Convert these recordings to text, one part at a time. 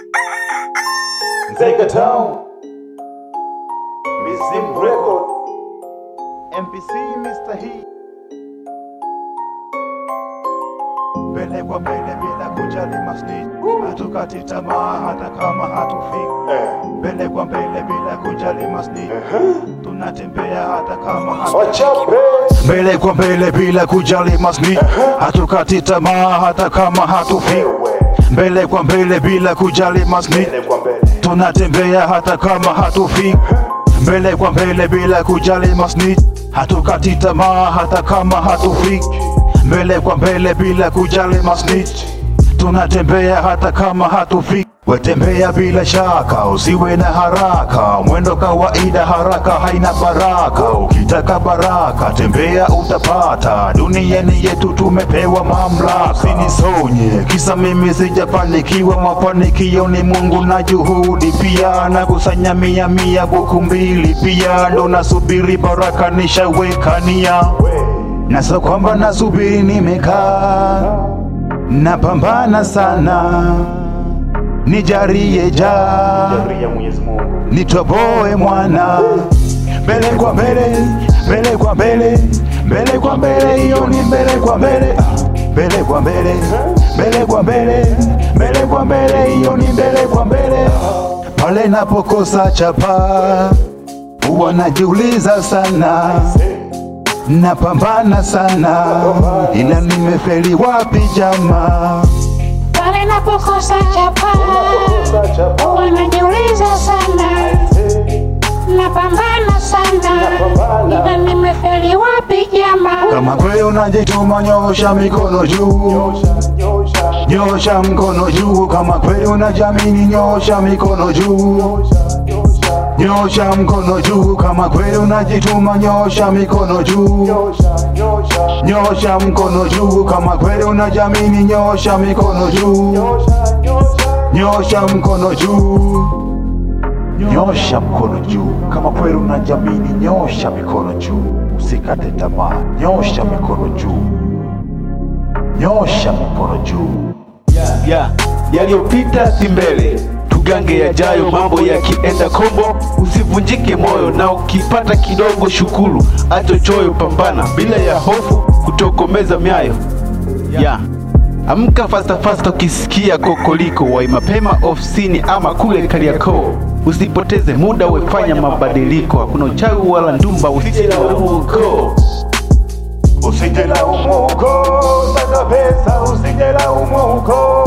Nzega Town, Mizim Record, MPC Mr. He. Mbele kwa mbele bila kujali masni, hatukati tamaa hata kama hatufiki. Mbele kwa mbele bila kujali masni, tunatembea hata kama hatufiki. Mbele kwa mbele bila kujali masni, hatukati tamaa hata kama hatufiki. Mbele kwa mbele bila kujali masni, tunatembea hata kama hatufiki. Mbele kwa mbele bila kujali masni, hatukati tamaa hata kama hatufiki. Mbele kwa mbele bila kujali masni, tunatembea hata kama hatufiki. Wetembea bila shaka, usiwe na haraka, mwendo kawaida, haraka haina baraka. Ukitaka baraka, tembea utapata. Duniani yetu tumepewa mamlaka, sinisonye kisa mimi sijafanikiwa. Mafanikio ni Mungu na juhudi pia, nakusanya mia mia buku mbili pia, ndo nasubiri baraka nishaweka nia, na sio kwamba nasubiri nimekaa, napambana sana nijarie ja nitoboe mwana mbele kwa mbele mbele kwa mbele mbele kwa mbele hiyo ni mbele kwa mbele Ah, mbele kwa mbele mbele kwa mbele mbele kwa mbele hiyo ni mbele kwa mbele pale napokosa chapa huwa najiuliza sana napambana sana ila nimefeli wapi jamaa Pale napokosa chapa wanajiuliza sana, napambana sana, ila nimefeli wapi jamaa? Kama kweli unajituma, nyosha mikono juu, nyosha mkono juu. Kama kweli unajamini, nyosha mikono juu, nyosha mkono juu. Kama kweli unajituma, nyosha mikono juu, nyosha mkono juu. Kama kweli unajamini, nyosha mikono juu, nyosha mkono juu, nyosha mkono juu. Kama kweli unajamini, nyosha mikono juu, usikate tamaa, nyosha mikono juu, nyosha mikono juu. ya yaliyopita si mbele, tugange yajayo. Mambo yakienda kombo, usivunjike moyo, na ukipata kidogo shukuru, acho choyo, pambana bila ya hofu, kutokomeza miayo ya amka fasta fasta, ukisikia kokoliko, wai mapema ofisini ama kule Kariakoo. Usipoteze muda, wefanya mabadiliko, hakuna uchawi wala ndumba, usijilaumu ukoo. Usijilaumu uko saka pesa, usijilaumu uko,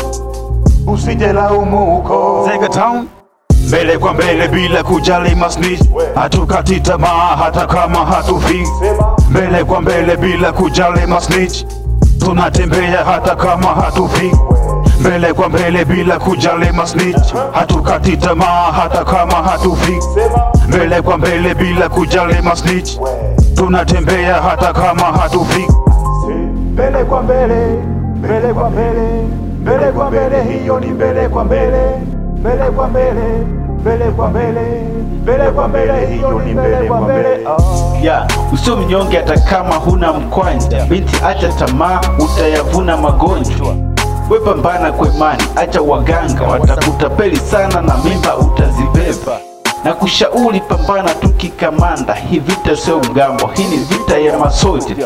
usijilaumu uko. Zega Town mbele kwa mbele bila kujali masnitch, hatukati tamaa hata kama hatufiki. Mbele kwa mbele bila kujali masnitch, tunatembea hata kama hatufiki. Mbele kwa mbele bila kujali masnitch, hatukati tamaa hata kama hatufiki. Mbele kwa mbele bila kujali masnitch, tunatembea hata kama hatufiki. Mbele kwa mbele, mbele kwa mbele, mbele kwa mbele, hiyo ni mbele kwa mbele, mbele kwa mbele, mbele kwa mbele, mbele kwa mbele, hiyo ni mbele kwa mbele. Ah. ya usio mnyonge hata kama huna mkwanja. Binti, acha tamaa, utayavuna magonjwa. We pambana kwa imani, acha waganga watakutapeli sana, na mimba utazibeba. Na kushauri pambana tu kikamanda, hii vita sio mgambo, hii ni vita ya masoja.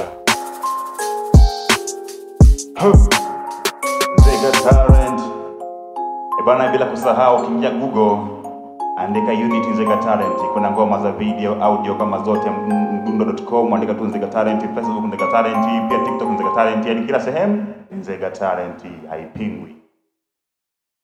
Nzega Talent. E bana, bila kusahau ukiingia Google andika Unit Nzega Talent, kuna ngoma za video, audio kama zote, m- mdundo.com andika tu Nzega Talent, Facebook Nzega Talent, pia TikTok Nzega Talent, yani kila sehemu Nzega Talent haipingwi.